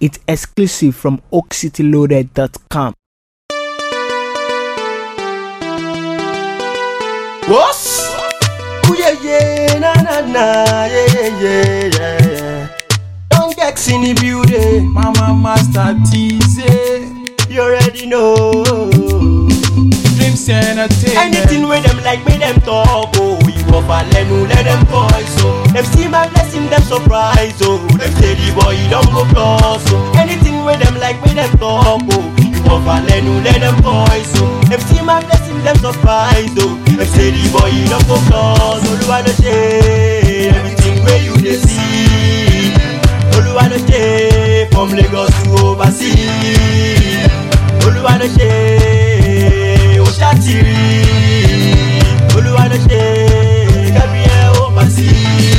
It's exclusive from oakcityloaded.com. What's? Ooh yeah yeah na na na yeah yeah yeah yeah yeah. Don't get in the building, Mama Master TZ you already know. Dreams Entertainment Anything with them like me them talk oh We go for lenu let them voice oh Them see my blessing them surprise oh Them say the boy he don't go plus oh Anything with them like me them talk oh We go for lenu let them voice oh Them see my blessing them surprise oh Them say the boy he don't go plus Oluwa no shey Everything where you dey see Oluwa no shey From Lagos to overseas Olúwa ló ṣe ó ṣàtìrí Olúwa ló ṣe kẹ́bí ẹ ó mà sí.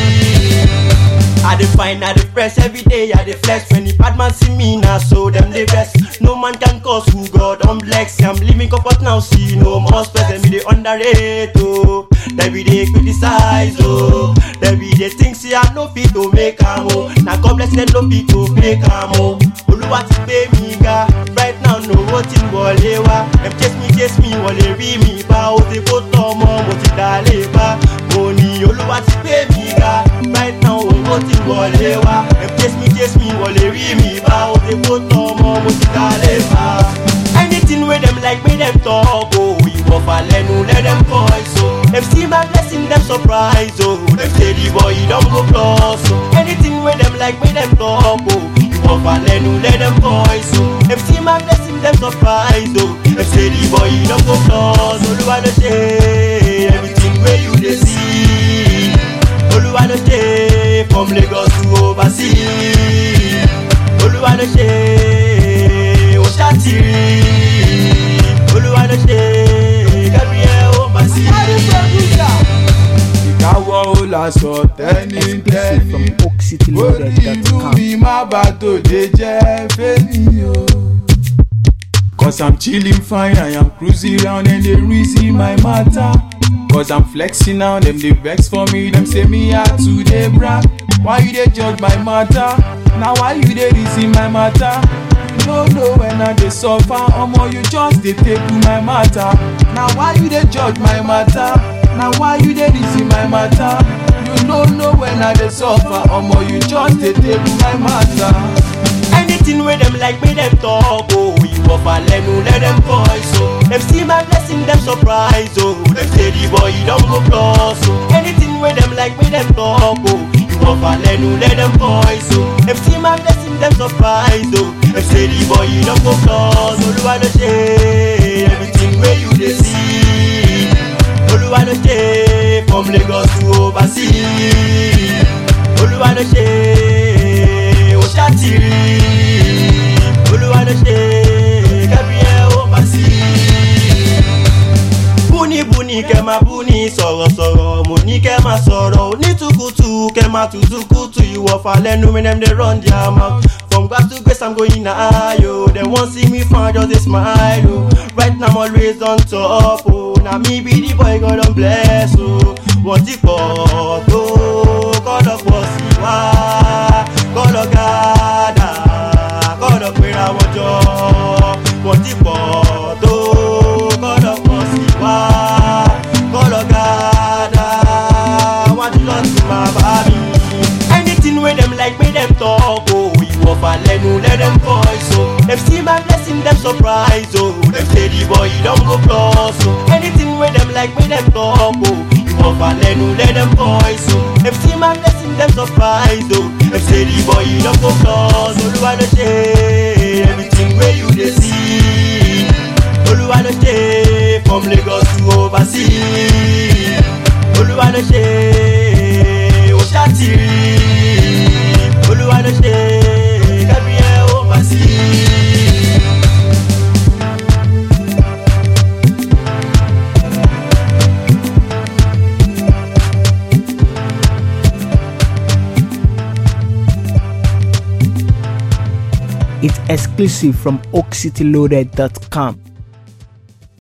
I dey find I dey fresh every day I dey flex when the bad man see me na so dem dey vex. No man can cause who God don bless. I'm living comfort now see no more stress dem be dey underrate o. Dem be dey criticize o. Dem be dey think say I no fit to make am o. Na God bless dem no fit to make am o. Olúwa ti gbé mi ga right now no owó tí ń wọlé wá. Dem chase me chase me wọ́n lè rí mi bá. O ti kó tọ́ ọmọ mo ti dá lé bá. Mo ní Olúwa ti gbé mi ga right now owó tí ń wọlé wá. Dem chase me chase me wọ́n lè rí mi bá. O ti kó tọ́ ọmọ mo ti dá lé bá. Anything wey dem like make dem talk o. Ìwọ̀fà lẹ́nu let dem voice o. Dem see my blessing dem surprise o. Dem say the boy he don go plus o. Anything wey dem like make dem talk o. Ìwọ̀fà lẹ́nu let dem voice o. Dem see my blessing dem surprise o. Dem say the boy he don go plus. Olúwa ló ṣe everything wey you dey see. Olúwa ló ṣe from Lagos to overseas. Olúwa ló ṣe ó ṣàtìrí. Olúwa ló ṣe kẹ́bí ẹ ó mà sí. Ìkáwọ́ ó lásọ Exclusive from tẹ́nitẹ́ni Orí inú oakcityloaded.com. mi má bà tòde jẹ́ fẹ́mi o. Cause I'm chilling fine, I am cruising round and they reason my matter. Cause I'm flexing now, them they vex for me, them say me out to they brag. Why you they judge my matter? Now why you they reason my matter? You no know when I they suffer, omo you just they take to my matter. Now why you they judge my matter? Now why you they reason my matter? You no know when I they suffer, omo you just they take to my matter. Anything wey dem like make dem talk o. Ìwọ̀fà lẹ́nu let dem voice o. Dem see my blessing dem surprise o. Dem say the boy he don go plus o. Anything wey dem like make dem talk o. Ìwọ̀fà lẹ́nu let dem voice o. Dem see my blessing dem surprise o. Dem say the boy he don go plus. Olúwa ló ṣe everything wey you dey see. Olúwa ló ṣe from Lagos to overseas. Olúwa ló ṣe ó ṣàtìrí. Olúwa ló ṣe kẹ́bí ẹ ó mà sí. Búnibúni kẹ́ máa búni sọ̀rọ̀sọ̀rọ̀ mo ní kẹ́ máa sọ̀rọ̀ onítùkùtù kẹ́ máa tùtùkùtù ìwọ̀fà lẹ́nu mi dem dey run their mouth. From grass to grace I'm going high yo. Dem wan see me fine just dey smile o. Right now I'm always on top o. Na me be the boy God don bless o. Wọ́n ti pọ̀ tó kọ́dọ̀ pọ̀ sí wá. Kọ́dọ̀ gàdà kọ́dọ̀ péra wọn jọ. Wọ́n ti pọ̀ tó kọ́dọ̀ pọ̀ sí wá. Kọ́dọ̀ gàdà wọ́n ti lọ sí máa bá mi. Anything wey dem like make dem talk o. Ìwọ̀fà lẹ́nu let dem voice o. Dem see my blessing dem surprise o. Dem say the boy he don go plus o. Anything wey dem like make dem talk o. Ìwọ̀fà lẹ́nu let dem voice o. Dem see my blessing dem surprise o. Dem say the boy he don go plus. Olúwa ló ṣe everything wey you dey see. Olúwa ló ṣe from Lagos to overseas. Olúwa ló ṣe ó ṣàtìrí. Olúwa ló ṣe kẹ́bí ẹ ó mà sí. It's exclusive from oakcityloaded.com.